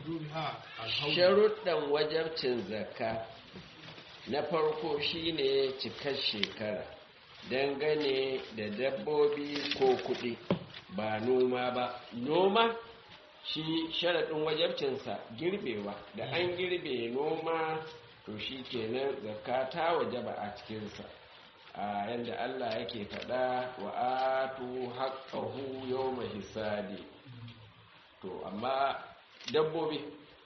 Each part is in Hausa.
wujubiha alhawl sharuɗan wajabcin zakka na farko shine cikar shekara dangane da dabbobi ko kuɗi ba noma ba noma shi sharaɗin wajabcinsa girbewa da an girbe noma to shi kenan zakka ta wajaba a cikinsa a yadda Allah yake faɗa wa atu haqqahu yawma hisadi to amma dabbobi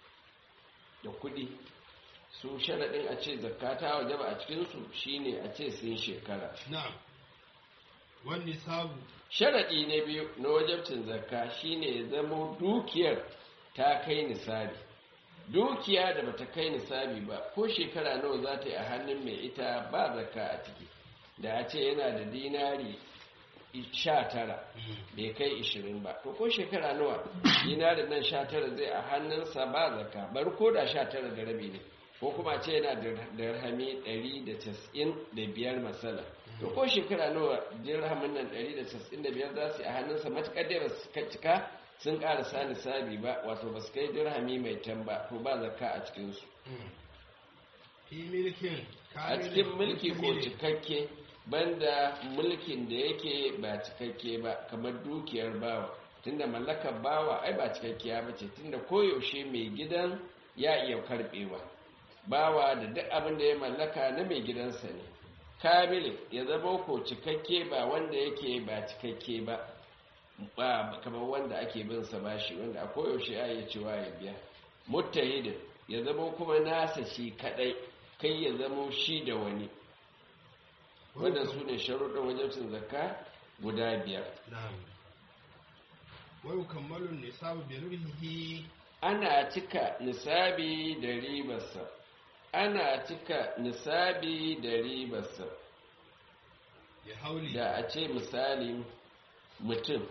da kuɗi su sharaɗin a ce zakka ta wajaba a cikinsu shine a ce sun shekara na'am wan nisabu sharaɗi na biyu na wajabcin zakka shine ya zamo dukiyar ta kai nisabi dukiya da bata kai nisabi ba ko shekara nawa za ta yi a hannun mai ita ba zakka a ciki da a ce yana da dinari sha tara bai kai ishirin ba to ko shekara nawa dinarin nan sha tara zai a hannunsa ba zakka bar ko da sha tara da rabi ne ko kuma ce yana da dirhami ɗari da casa'in da biyar masala to ko shekara nawa dirhamin nan ɗari da casa'in da biyar za su yi a hannunsa matuƙar dai ba su cika sun ƙara sa nisabi ba wato ba su kai dirhami mai tan ba to ba zakka a cikinsu fi milkin a cikin mulki ko cikakke banda mulkin da yake ba cikakke ba kamar dukiyar bawa tunda mallakar bawa ai ba cikakkiya ba ce tunda koyaushe mai gidan ya iya karbewa bawa da duk abin da ya mallaka na mai gidansa ne kamilin ya zama ko cikakke ba wanda yake ba cikakke ba ba kamar wanda ake bin sa bashi wanda a koyaushe ya iya cewa ya biya muttahidin ya zama kuma nasa shi kadai kai ya zama shi da wani wadda su ne sharuɗin wajabcin zakka guda biyar na'am wa yukammalu nisabu bi ruhihi ana cika nisabi da ribarsa ana cika nisabi da ribarsa ya hauli da a ce misali mutum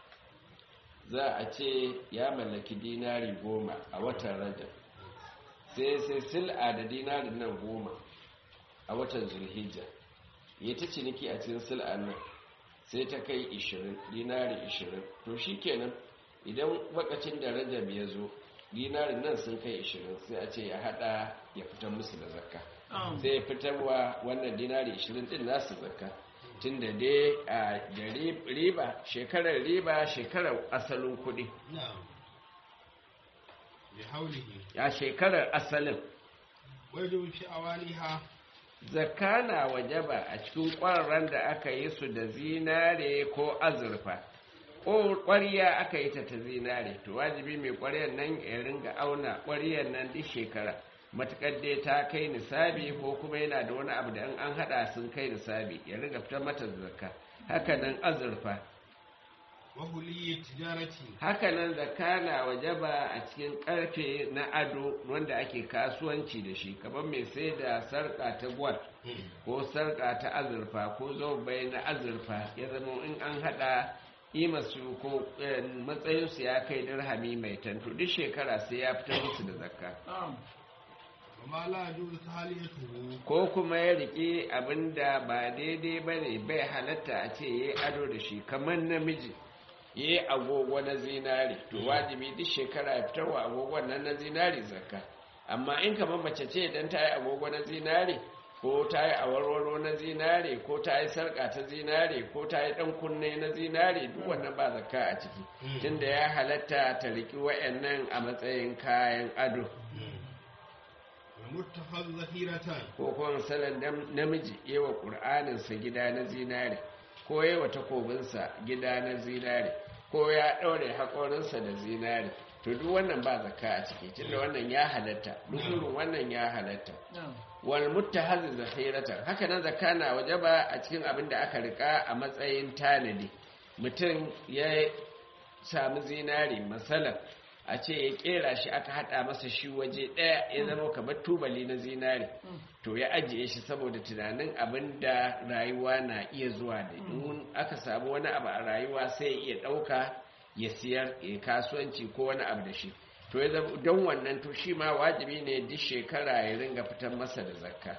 za a ce ya mallaki dinari goma a watan rajab sai sai sil'a da dinarin nan goma a watan zulhijja ya ta ciniki a cikin sil'an nan sai ta kai 20 dinari 20 to shi kenan idan wakacin da rajab ya zo dinarin nan sun kai 20 sai a ce ya hada ya fitar musu da zakka sai ya fitarwa wannan dinari 20 din nasu zakka tun da dai a da riba shekarar riba shekarar asalin kudi na'am bi haulihi ya shekarar asalin wajibu fi awaliha zakka na wajaba a cikin ƙwararren da aka yi su da zinare ko azurfa ko ƙwariya aka yi ta ta zinare to wajibi mai ƙwariyar nan ya ringa auna ƙwariyar nan duk shekara matuƙar dai ta kai nisabi ko kuma yana da wani abu da in an haɗa sun kai nisabi ya ringa fitar mata zakka haka nan azurfa wa huliyi tijarati haka nan zakka na wajaba a cikin ƙarfe na ado wanda ake kasuwanci da shi kamar mai sai da sarƙa ta gwal ko sarƙa ta azurfa ko zobai na azurfa ya zama in an haɗa imasu ko matsayinsu ya kai dirhami mai tantu duk shekara sai ya fitar musu da zakka amma la yajuzu tahliyatuhu ko kuma ya riƙe abinda ba daidai ba ne bai halatta a ce ya yi ado da shi kamar namiji ya yi agogo na zinari to wajibi duk shekara ya fitarwa agogon nan na zinari zakka amma in kamar mace ce idan ta yi agogo na zinari ko ta yi awarwaro na zinare ko ta yi sarƙa ta zinare ko ta yi ɗan kunne na zinare duk wannan ba zakka a ciki tunda ya halatta ta riƙi wa'annan a matsayin kayan ado wa muttakhadhu zahiratan ko kuma misalin namiji yawa ƙur'aninsa gida na zinare ko yawa takobinsa gida na zinare ko ya ɗaure haƙorinsa da zinare to duk wannan ba zakka a ciki tunda wannan ya halatta duk irin wannan ya halatta wal muttahazi zakhiratan haka nan zakka na wajaba a cikin abin da aka rika a matsayin tanadi mutum ya sami zinare masalan a ce ya kera shi aka hada masa shi waje daya ya zama kamar tubali na zinare to ya ajiye shi saboda tunanin abin da rayuwa na iya zuwa da in aka samu wani abu a rayuwa sai ya iya dauka ya siyar ya kasuwanci ko wani abu da shi to ya zama don wannan to shi ma wajibi ne duk shekara ya ringa fitar masa da zakka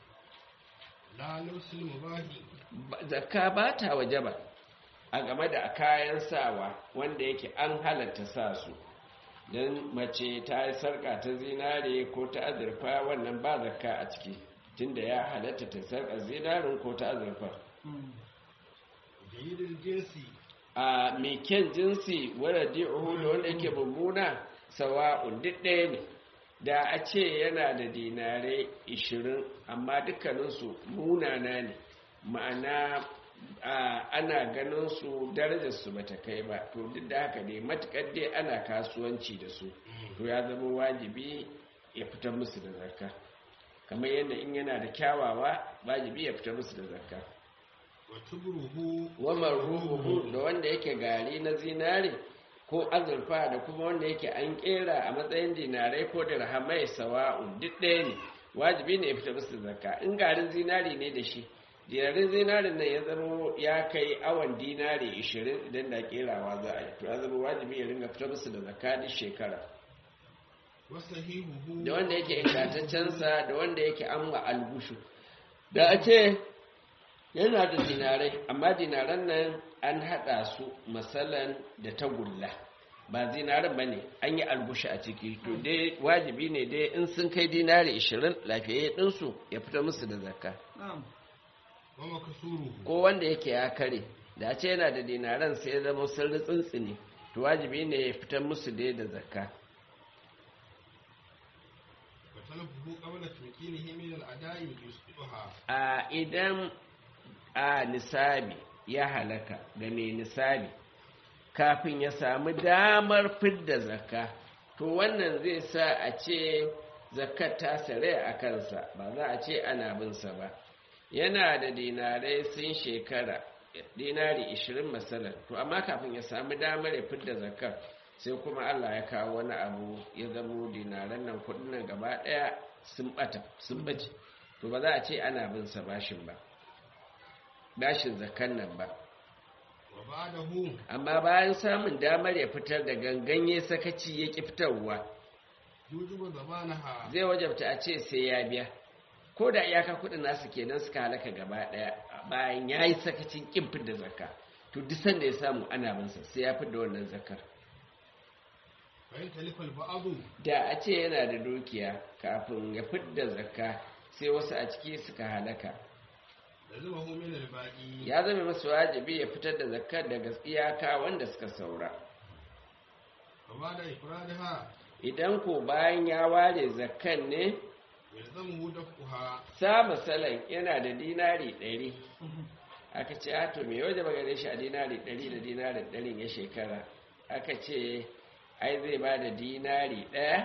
la lusul mubahi zakka ba ta wajaba a game da kayan sawa wanda yake an halatta sa su don mace ta yi sarka ta zinare ko ta azurfa wannan ba zakka a ciki tunda ya halatta ta sarka zinarin ko ta azurfa jayyidul jinsi a mai kyan jinsi wadda di'uhu da wanda yake mummuna sawa'un duk ɗaya ne da a ce yana da dinare 20 amma dukkaninsu munana ne ma'ana ana ganin su darajarsu ba ta kai ba to duk da haka ne matukar dai ana kasuwanci da su to ya zama wajibi ya fitar musu da zakka kamar yadda in yana da kyawawa wajibi ya fitar musu da zakka wa tubruhu wamar ruhuhu da wanda yake gari na zinare ko azurfa da kuma wanda yake an kera a matsayin dinarai ko dirhamai sawa'un duk ɗaya ne wajibi ne ya fita musu zakka in garin zinari ne da shi dinarin zinarin nan ya zama ya kai awon dinari 20 idan da kerawa za a yi to ya zama wajibi ya ringa fita musu da zakka duk shekara wasahihuhu da wanda yake ingantaccensa da wanda yake amma algushu da a ce yana da dinarai amma dinaran nan an haɗa su matsalan da tagulla ba zinarin ba ne an yi algushi a ciki to dai wajibi ne dai in sun kai dinari 20 lafiyayye ɗinsu ya fita musu da zakka wa makasuruhu ko wanda yake ya kare da a ce yana da dinaran sai ya zama sun tsintsini to wajibi ne ya fitar musu dai da zakka wa talafuhu qabla tunqinihi min al-ada'i yusbiha a idan a nisabi ya halaka da mai nisabi kafin ya samu damar fidda zakka to wannan zai sa a ce zakkar ta sare a kansa ba za a ce ana binsa ba yana da dinarai sun shekara dinari 20 masalan to amma kafin ya samu damar ya fidda zakkar sai kuma Allah ya kawo wani abu ya zamo dinaran nan kudin nan gaba daya sun bata sun bace to ba za a ce ana binsa bashin ba bashin zakan nan ba wa ba'dahu amma bayan samun damar ya fitar da ganganye sakaci ya ki fitarwa yujibu zabanaha zai wajabta a ce sai ya biya ko da iyaka kudin nasu kenan suka halaka gaba daya bayan ya yi sakacin kin da zakka to duk sanda ya samu ana binsa sai ya da wannan zakar fa in talifa al-ba'du da a ce yana da dukiya kafin ya fidda zakka sai wasu a ciki suka halaka lazimahu min al-baqi ya zama masu wajibi ya fitar da zakkar daga iyaka wanda suka saura wa ba'da ifradaha idan ko bayan ya ware zakkan ne yalzamuhu daf'uha sa masalan yana da dinari ɗari aka ce a to me waje ba gare shi a dinari ɗari da dinari ɗarin ya shekara aka ce ai zai ba da dinari ɗaya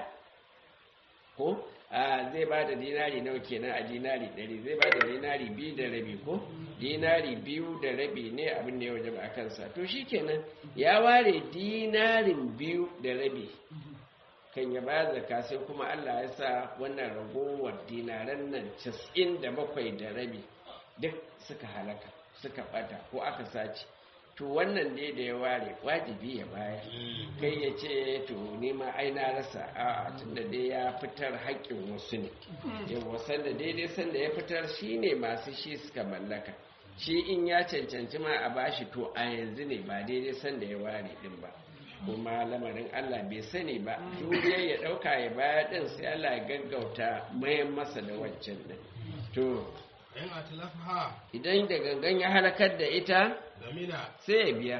ko a zai ba da dinari nawa kenan a dinari ɗari zai ba da dinari biyu da rabi ko dinari biyu da rabi ne abin da ya waje ba a kansa to shi kenan ya ware dinarin biyu da rabi kan ya ba zaka sai kuma Allah ya sa wannan ragowar dinaran nan casa'in da bakwai da rabi duk suka halaka suka bata ko aka sace to wannan ne da ya ware wajibi ya bayar kai ya ce to ni ma ai na rasa a tunda dai ya fitar haƙƙin wasu ne yawa sanda daidai sanda ya fitar shine masu shi suka mallaka shi in ya cancanci ma a bashi to a yanzu ne ba daidai sanda ya ware din ba kuma lamarin Allah bai sani ba juriyar ya ɗauka ya baya ɗin sai Allah ya gaggauta mayan masa da waccan ɗin to in atlafaha idan da gangan ya halakar da ita zamina sai ya biya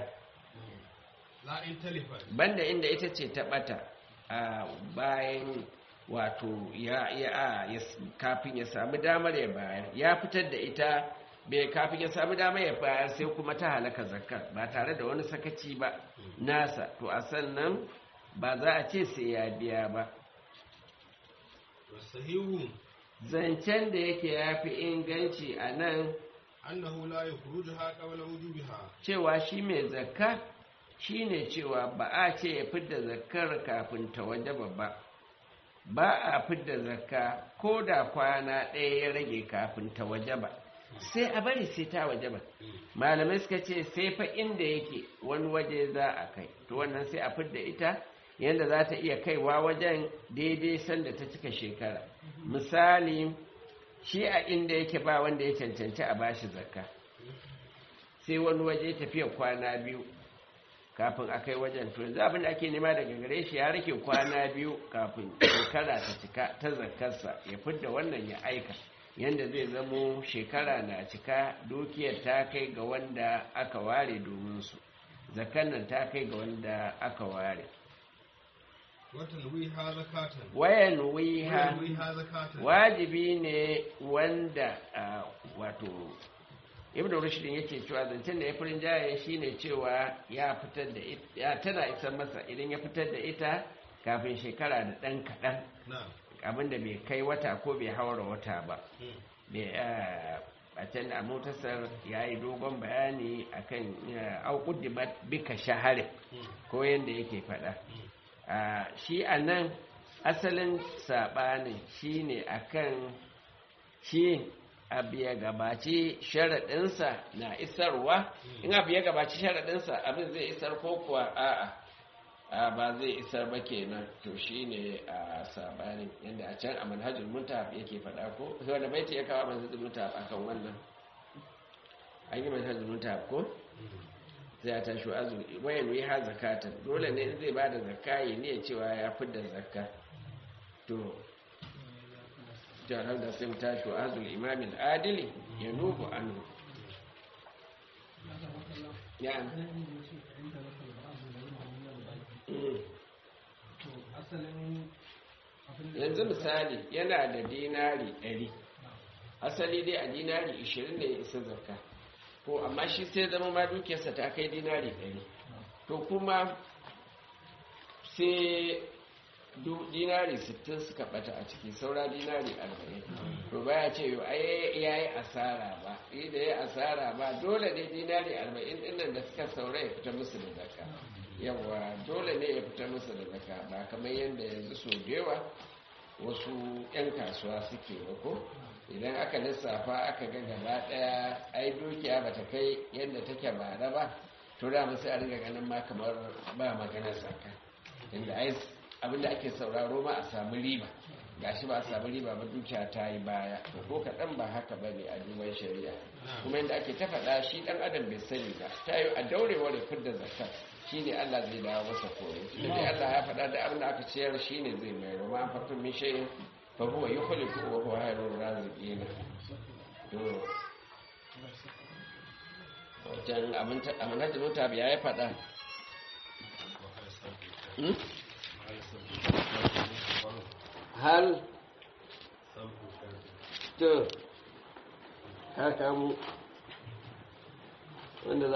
la in talifat banda inda ita ce ta ɓata a bayan wato ya ya a ya s- kafin ya samu damar ya bayar ya fitar da ita bai kafin ya samu damar ya bayar sai kuma ta halaka zakar ba tare da wani sakaci ba nasa to a sannan ba za a ce sai ya biya ba wasahihu zancen da yake ya fi inganci a nan annahu la yukhrujuha qabla wujubiha cewa shi mai zakka shi ne cewa ba a ce ya fidda zakkar kafin ta wajaba ba ba a fidda zakka ko da kwana ɗaya ya rage kafin ta wajaba sai a bari sai ta wajaba malamai suka ce sai fa inda yake wani waje za a kai to wannan sai a fidda ita yadda za ta iya kaiwa wajen daidai sanda ta cika shekara misali shi a inda yake ba wanda ya cancanci a bashi zakka sai wani waje tafiya kwana biyu kafin a kai wajen to yanzu abin da ake nema daga gare shi ya rike kwana biyu kafin shekara ta cika ta zakarsa ya fidda wannan ya aika yanda zai zamo shekara na cika dukiyar ta kai ga wanda aka ware domin su zakan nan ta kai ga wanda aka ware وتنويها زكاة wayan wiha وتنويها زكاة wajibi ne wanda ah, wato ibn rushdin yake cewa zancen da ya furin jaye shine cewa ya fitar da it- ya tana isar masa idan ya fitar da ita kafin shekara da ɗan kaɗan نعم abinda bai kai wata ko bai haura wata ba مم. bai ah, a can a motasar ya yi dogon bayani akan auƙuddimat bika shaharin مم. ko yadda yake faɗa مم. Ah, shi a nan asalin saɓanin shi ne a kan shi abu ya gabaci sharaɗinsa na isarwa in abu ya gabaci sharaɗinsa abin zai isar ko kuwa a'a a ba zai isar ba kenan to shi ne a saɓanin yadda a can a manhajin muntahab yake faɗa ko wanda baiti ya kawo manhajin muntahab akan wannan an yi manhajin muntahab ko sai ya tashi azumi wayan yi ha zakatan dole ne in zai ba da zakka ya ne cewa ya fidda zakka to jaran da sai mu tashi azul imamin adili ya nubu anhu ya Mm. yanzu misali yana da dinari 100 asali dai a dinari 20 ne ya isa zakka ko amma shi sai zama ma dukiyarsa ta kai dinari 100 to kuma sai du- dinari 60 suka bata a ciki saura dinari 40 to baya ce yau ai ya yi asara ba yi da ya asara ba dole ne dinari 40 dinnan da suka saura ya fita musu da zakka yawa dole ne ya fita musu da zakka ba kamar yadda yanzu so da yawa wasu 'yan kasuwa suke ba ko idan aka lissafa aka ga gaba daya ai dukiya bata kai yadda take bara ba to da sai a riga ganin ma kamar ba maganar zakka inda ai abinda ake sauraro ma a samu riba gashi ba a samu riba ba dukiya ta yi baya to ko kaɗan ba haka ba ne a duban shari'a kuma yadda ake ta faɗa shi ɗan adam bai sani ba ta yi a daurewar ya fidda zakka shi ne Allah zai dawo masa koyo tunda dai Allah ya faɗa da abin da aka ciyar shi ne zai mai roma an fatin min shayin fa huwa yukhliqu wa huwa khairur raziqin to wajen abin ta abin da mota biya ya faɗa Hmm? hal to haka mu wanda